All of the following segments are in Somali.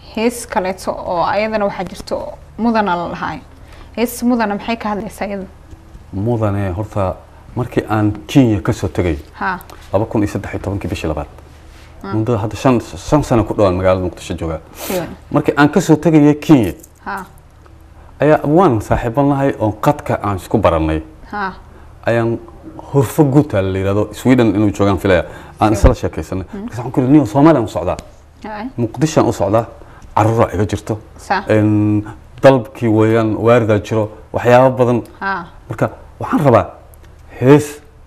hees kaleeto oo ayadana waxaa jirto mudana la lahaay hees mudana maxay ka hadlaysaa iyada mudane horta markii aan kenya kasoo tegay ha laba kun iyo saddex iyo tobankii bishii labaad muddo hadda shan shan sano ku dhawaan magaalada muqdisho joogaa siwan markii aan kasoo tegayay kenya ha ayaa abwaan saaxiiban lahay oon qadka aan isku baranay ha ayaan hurfo guuta la yidhahdo sweden inuu joogaan filaya aan isla sheekaysanay markaas waxaan ku yidhi niyo soomaaliya u socdaa hay muqdishoan u socdaa caruura iga jirto sa Een, dalbkii weeyaan waaridaa jiro waxyaabo badan ha marka waxaan rabaa hees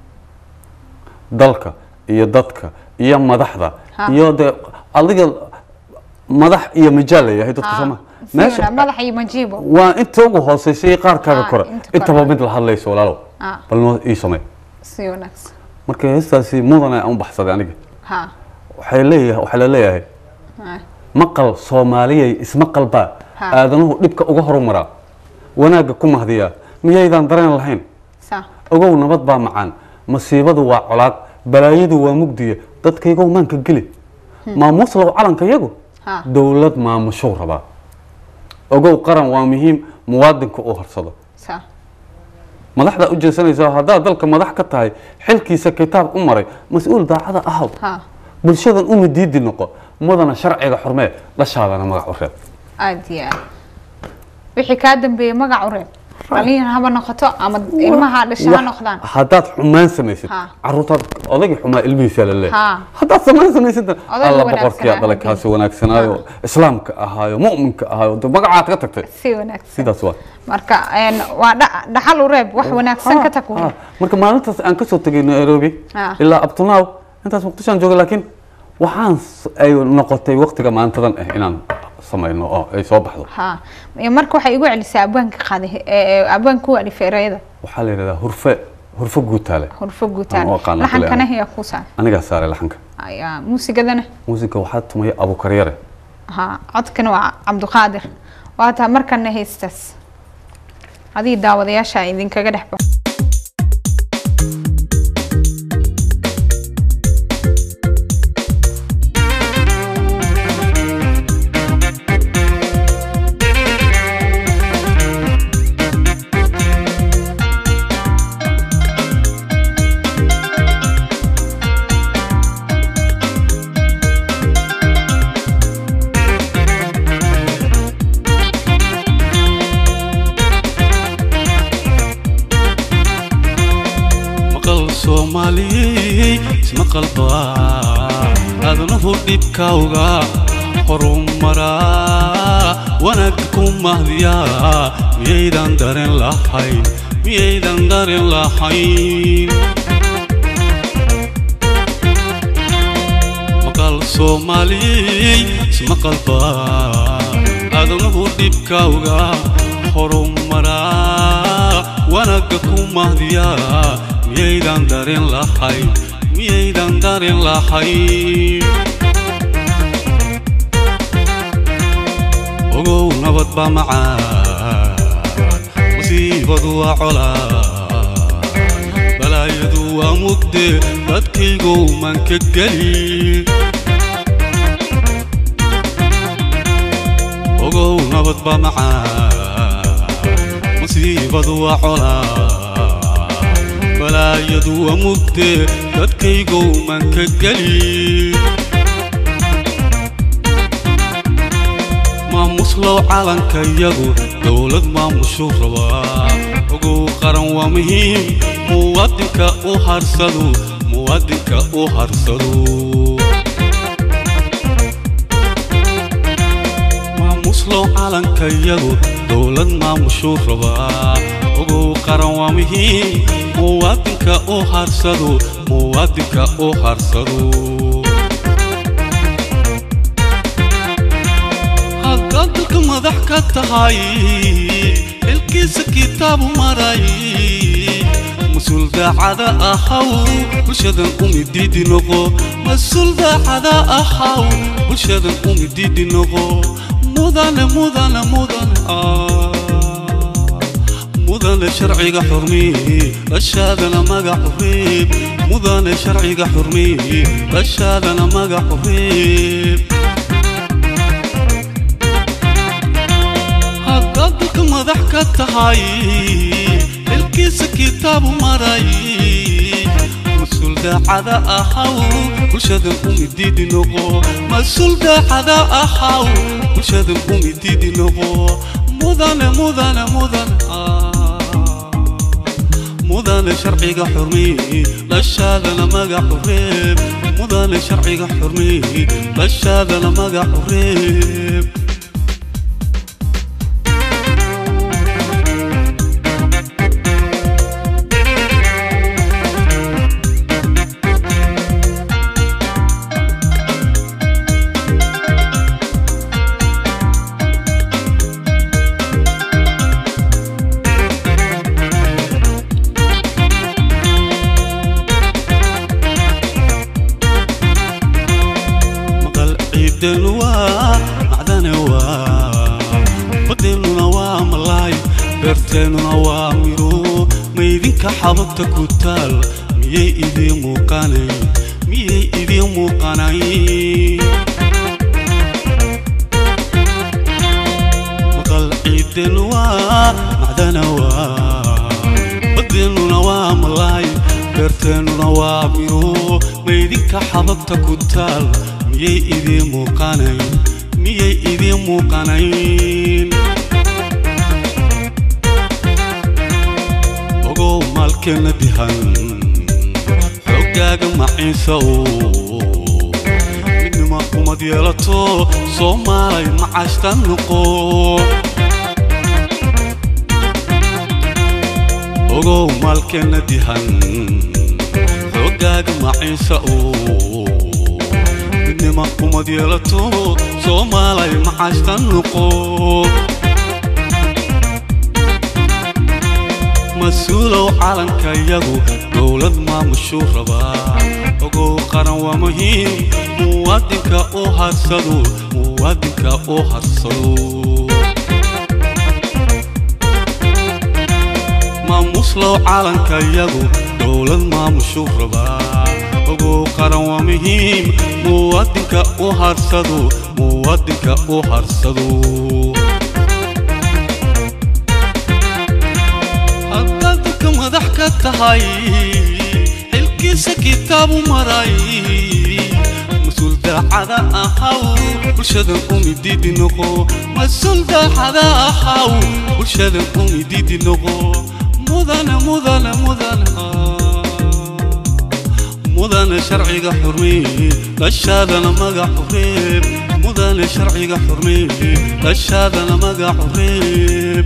dalka iyo dadka iyo madaxda Ha. iyo de adiga madax iyo majaal leeyahay dadka sooma meesha madax iyo majiibo waa inta ugu hooseysa iyo qaarkaaga Ha, kore inta kore. intaba mid la hadlayso walaalow ha bal noo ii samee si wanaagsan marka heestaasi mudane aan u baxsaday aniga ha waxay leeyahay waxaa la leeyahay ha maqal soomaaliyay ismaqal baa Ha. aadanuhu dhibka uga horumaraa wanaagga ku mahdiyaa miyaydaan dareen lahayn sa ogow nabad baa macaan masiibadu waa colaad balaayadu waa mugdiya dadkaygow maanka geli maamuuslow calanka yagu ha dowlad maamushuu rabaa ogow qaran waa muhiim muwaadinka uu harsado sa madaxdaa u jeesanaysa haddaad dalka madax ka tahay xilkiisa kitaab u maray mas-uul daacada ahaw ha bulshadan uma diidi noqo mudana sharciga xurmee dhashaadana magac u reeb aad iyo aad wixii kaa dambeeyey magac u reeb dhalinyar haba noqoto ama ilmaha dhasha ha Wax- noqdaan haddaad xumaan samaysid Ha. caruurtaad odaygii xumaa ilmihiisa la leeyahay Ha. haddaad samaan samaysid Odayga alla wanaagsanaa boqorkiyaa dhalay haddii. kaasi wanaagsanaayo islaamka ahaayo mu'minka ahaayo de magacaad ka tagtay si wanaagsan sidaas waa marka een, waa dha- dhaxal u reeb wax wanaagsan ka tag Ha. marka maalintaas aan kasoo tegay nairobi Ha. ilaa abtunaaw intaas muqdishoan joogay laakiin waxaan s- ay noqotay waqtiga maantadan ah inaan samayno oo ay soo baxdo ha Iyo marka waxay igu celisaa abwaanka qaaday ee abwaanka u alifay erayada waxaa la yidhahdaa hurfe hurfo guutaale hurfo guutaan Aan u aqaano laxankana kule hiya ku saar anigaa saaray laxanka ayaa muusigadana muusiga waxaa tumaya abukaryare ha codkana waa cabdiqaadir waa taa markana haystaas adii daawadayaasha idinkaga dhex baxo maqal soomaaliyey ismaqal baa aadanahu dhibkawga horumaraa wanaagga ku mahdiyaa miyaydan dareen lahayn miyaydan dareen lahayn maqal soomaaliyey ismaqal baa aadanahu dhibkawga horumaraa wanaagga ku mahdiyaa miyaydan dareen lahayn miyaydan dareen lahayn ogow nabad baa macaan musiibadu waa colaan balaayadu waa mugde dadkaygow maan ka geli ogow nabad baa macaan musiibadu waa colaan balaayadu waa mugde dadkaygow maan ka geli maamuslow calankayagu dowlad maamushuu rabaa ogow qaran waa muhiim muwaadinka u harsado muwaadinka u harsado maamuslow calankayagu dowlad maamushuu rabaa ogow qaran waa muhiim muwaadinka u harsado muwaadinka u harsado haddaad dalka madax ka tahay xilkiisa kitaabu maray mas-uul daacada ahaw bulshadan umididi noqo mas-uul daacada ahaw bulshadan umididi noqo mudane mudane mudane ah mudane sharciga xurmiye dhashaadana magacu reeb mudane sharciga xurmiye dhashaadana magacu reeb ka tahay xilkiisa kitaabu maray mas-uul daacada ahaw bulshadan umididi noqo mas-uul daacada ahaw bulshadan umididi noqo mudane mudane mudane mudane sharciga xurmiyi dhashaadana magacu reeb mudane sharciga xurmiyi dhashaadana magacu reeb maqal ciidan waa macdane waa badeennuna waa malaay beerteennuna waa miro maydinka xabagta ku taal miyay idiin muuqanay miyay idiin muuqanay maqal ciidan waa macdane waa badeennuna waa malaay beerteennuna waa miro maydinka xabagta ku taal miyay idiin muuqanayn miyay idiin muuqanayn ogow maalkeenna dihan xoogaaga maciisa oo midnima umad yeelato soomaalay macaashta noqo ogow maalkeenna dihan xoogaaga maciisa oo midnima umad yeelato soomaalay macaashta noqo mas-uulow calanka yagu dowlad maamushuu rabaa ogow qaran waa muhiim muwaadinka u harsado muwaadinka u harsado maamuslow calanka yagu dowlad maamushuu rabaa ogow qaran waa muhiim muwaadinka u harsado muwaadinka u harsado haddaad dadka madax ka tahay xilkiisa kitaabu maray mas-uul daacada ahaw bulshadan umididi noqo mas-uul daacada ahaw bulshadan umididi noqo mudane mudane mudane mudane sharciga xurmiyi dhashaadana magacu reeb mudane sharciga xurmiyi dhashaadana magacu reeb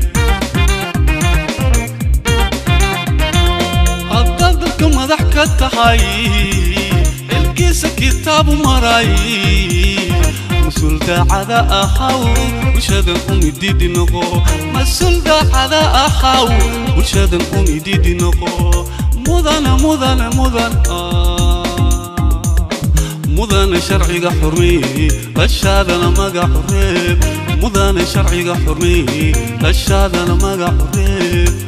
haddaad dadka madax ka tahay xilkiisa kitaabu maray mas-uul daacada ahaw bulshadan umididi noqo mas-uul daacada ahaw bulshadan umididi noqo mudane mudane mudane mudane sharciga xurmiyi dhashaadana magacu reeb mudane sharciga xurmiyi dhashaadana magacu reeb